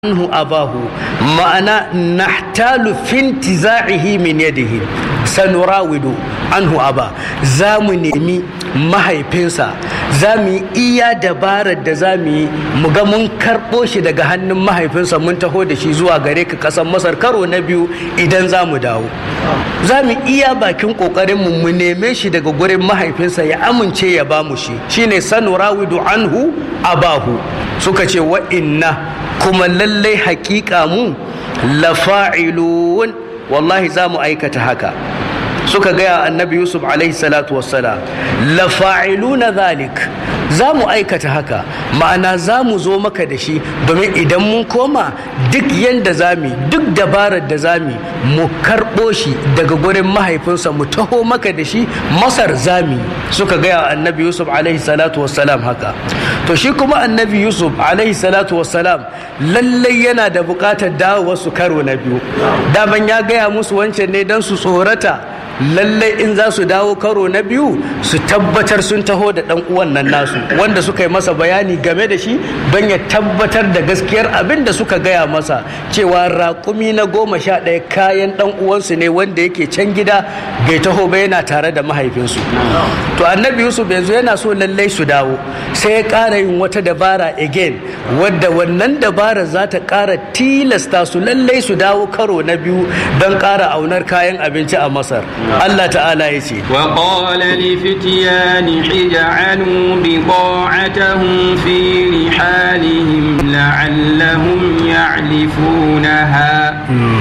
anhu abahu ma'ana nahtalu fintiza'ihi min yadihi sanurawidu anhu aba za mu nemi mahaifinsa za mu yi iya dabarar da za mu yi mu ga mun karɓo shi daga hannun mahaifinsa mun taho da shi zuwa gare ka ƙasar masar karo na biyu idan za mu dawo za mu iya bakin ƙoƙarinmu mu neme shi daga gurin mahaifinsa ya amince ya ba mu shi shine sanurawidu anhu abahu suka ce wa inna kuma lallai hakika mu lafa'ilun wallahi za mu aikata haka suka gaya annabi yusuf alaihi salatu wassalam lafa'iluna zalik za mu aikata haka ma'ana za mu zo maka da shi domin idan mun koma duk yadda za mu duk dabarar da za mu mu karɓo shi daga gurin mahaifinsa mu taho maka da shi masar zami suka gaya annabi yusuf alaihi salatu wassalam haka to shi kuma annabi yusuf alaihi salatu wassalam lallai yana da buƙatar dawo wasu karo na biyu daman ya gaya musu wancan ne don su tsorata lallai in za su dawo karo na biyu su tabbatar sun taho da dan uwan nan nasu wanda suka yi masa bayani game da shi don ya tabbatar da gaskiyar abin da suka gaya masa cewa raƙumi na goma sha ɗaya kayan dan uwansu ne wanda yake can gida bai taho ba yana tare da mahaifinsu to annabi yusuf yanzu yana so lallai su dawo sai ya ƙara yin wata dabara again wadda wannan dabara za ta ƙara tilasta su lallai su dawo karo na biyu don ƙara aunar kayan abinci a masar Allah ta'ala ya ce وقال لفتيان اجعلوا بضاعتهم في رحالهم لعلهم يعرفونها